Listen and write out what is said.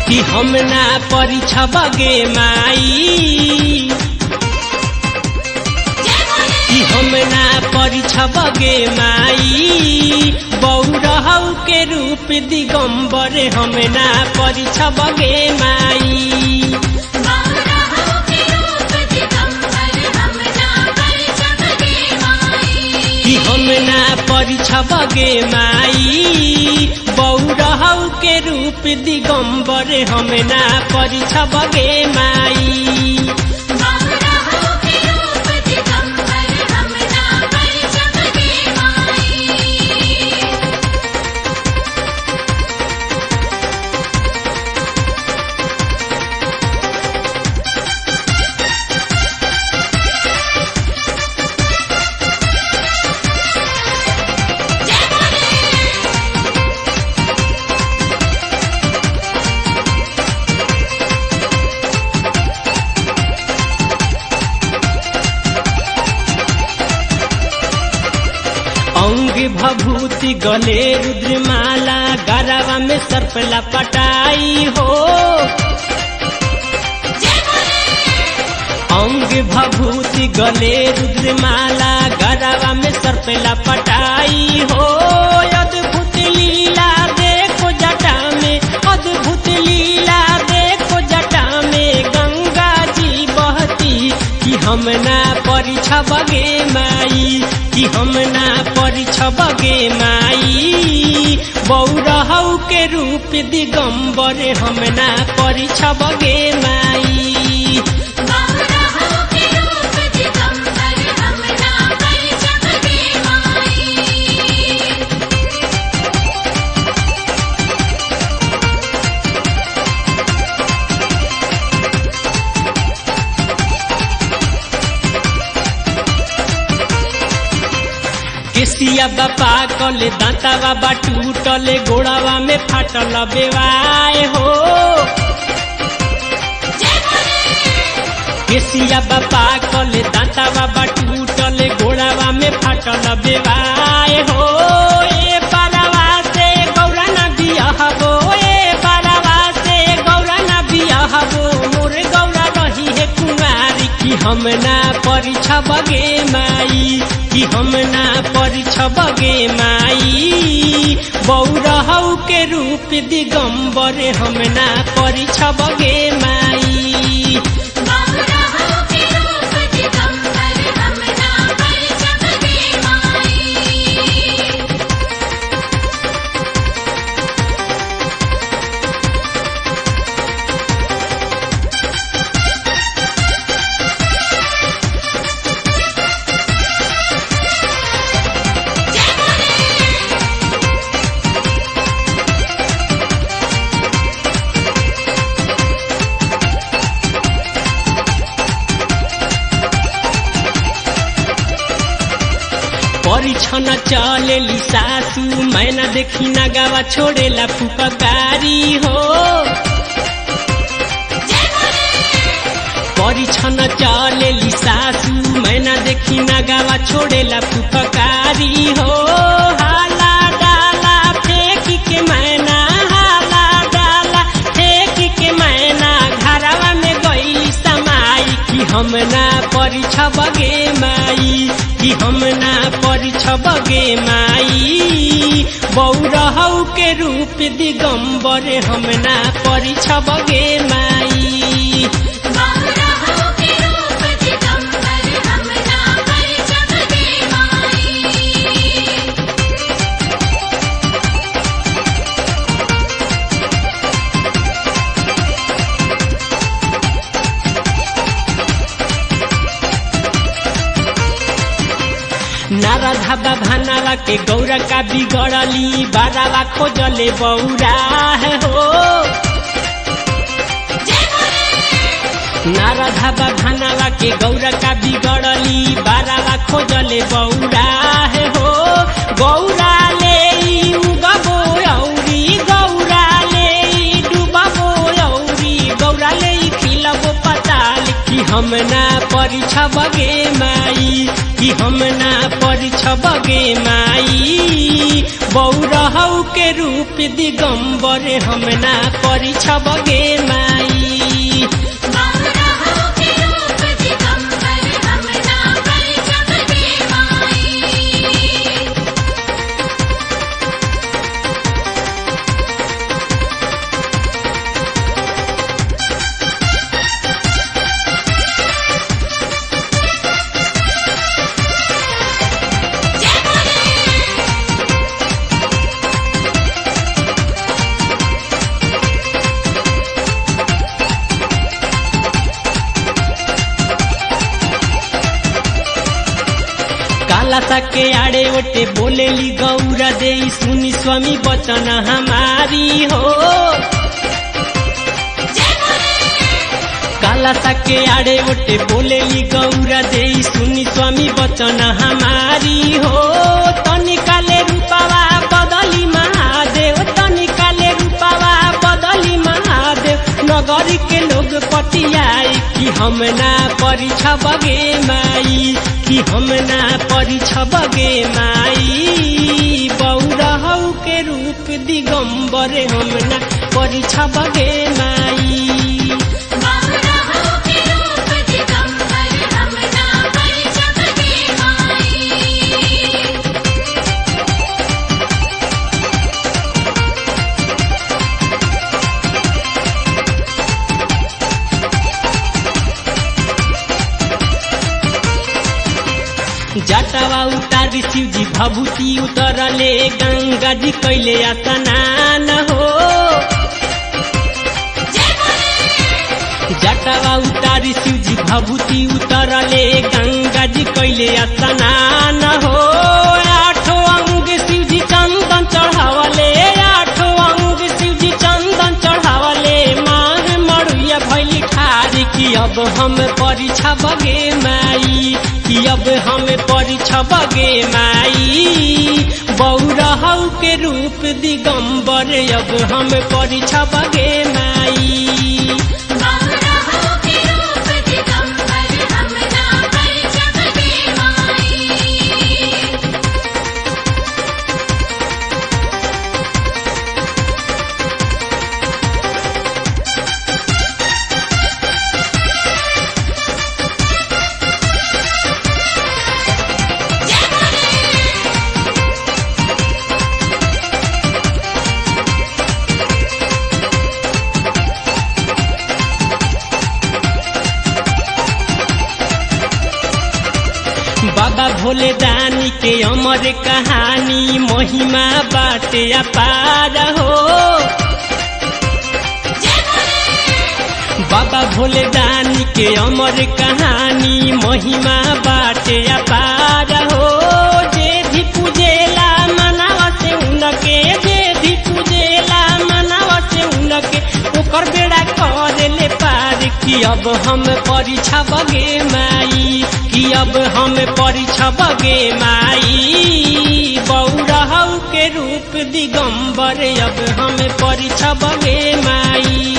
कि हम ना परिछबगे माई कि हम ना परिछबगे माई बौरहौ के रूप दिगंबर हम ना परिछबगे माई कि हम ना परिछबगे माई बौरहौ के रूप दिगंबर हम ना परिछबगे माई अंग भभूति गले रुद्रमाला गरवा में सर्पला पटाई हो अंग भभूति गले रुद्रमाला गरवा में सर्पला पटाई हो अद्भुत लीला देखो जटा में अद्भुत लीला देखो जटा में गंगा जी बहती कि हम ना परिछबगे माई कि हम ना परिछबगे माई बौरहौ के रूप दिगंबर हम ना परिछबगे माई केसिया बापा कले दांता बाबा टूटले गोड़ावा में फाटल बेवाए हो केसिया बापा कले दांता बाबा टूटले गोड़ावा में फाटल बेवाए हो ए बारावा से गौरा ना बियाहबो ए बारावा से गौरा ना बियाहबो मोर गौरा रही है कुमारी कि हम ना परिछबगे माई कि हम ना परिछबगे माई बौरहौ के रूप दिगंबर हम ना परिछबगे माई परिछन चलेली सासू मैना देखी ना गावा छोड़ेला फुपकारी हो परिछन चलेली सासू मैना देखी ना गावा छोड़ेला फुपकारी हो हाला डाला फेंक के मैना हाला डाला फेंक के मैना घरवा में गई समाई कि हम ना परिछबगे माई कि हम ना परिछबगे माई बौरहौ के रूप दिगंबर हम ना परिछबगे माई नारा धाबा भानावा के गौरा का बिगड़ली बारावा खोजले बौरा है हो नारा धाबा भानावा के गौरा का बिगड़ली बारावा खोजले बौरा है हो गौरा ले उगबो औरी गौरा ले डूबबो औरी गौरा ले खिलबो पताल कि हम हम ना परिछबगे माई कि हम ना परिछबगे माई बौरहौ के रूप दिगंबर हम ना परिछबगे माई बारहों के रूप दिगंबर हम ना परिछब गे माई जय बोले काला के आड़े ओटे बोलेली गौरा दे सुनी स्वामी बचन हमारी हो जय बोले काला के आड़े ओटे बोलेली गौरा दे सुनी स्वामी बचन हमारी हो तनिकाले रूपावा बदली महादेव तनिकाले रूपावा बदली महादेव नगरी के लोग पटियाई कि हम ना परिछबगे माई कि हम ना परिछबगे माई बौरहौ के रूप दिगंबर हम ना परिछबगे माई बारहों के रूप दिगंबर हम ना परिछब गे माई जटावा उतारी शिवजी भभूति उतरले गंगा जी कैले स्नान हो जय बोले जटावा उतारी शिवजी भभूति उतरले गंगा जी कैले स्नान हो आठो अंग शिवजी चंदन चढ़ावले आठो अंग शिवजी चंदन चढ़ावले मांग मरुआ भैली ठारी कि अब हम परिछबगे माई कि अब हम परिछबगे माई बौरहौ के रूप दिगंबर अब हम परिछबगे माई बारहों के रूप दिगंबर हम ना परिछब गे माई जय बोले बाबा भोले दानी के अमर कहानी महिमा बाटे अपार हो जय बोले बाबा भोले दानी के अमर कहानी महिमा बाटे अपार हो जे भी पूजेला मनावा से उनके जे भी पूजेला मनावा से उनके ओकर बेड़ा कर ले पार कि अब हम परिछबगे माई कि अब हम परिछबगे माई बौरहौ के रूप दिगंबर अब हम परिछबगे माई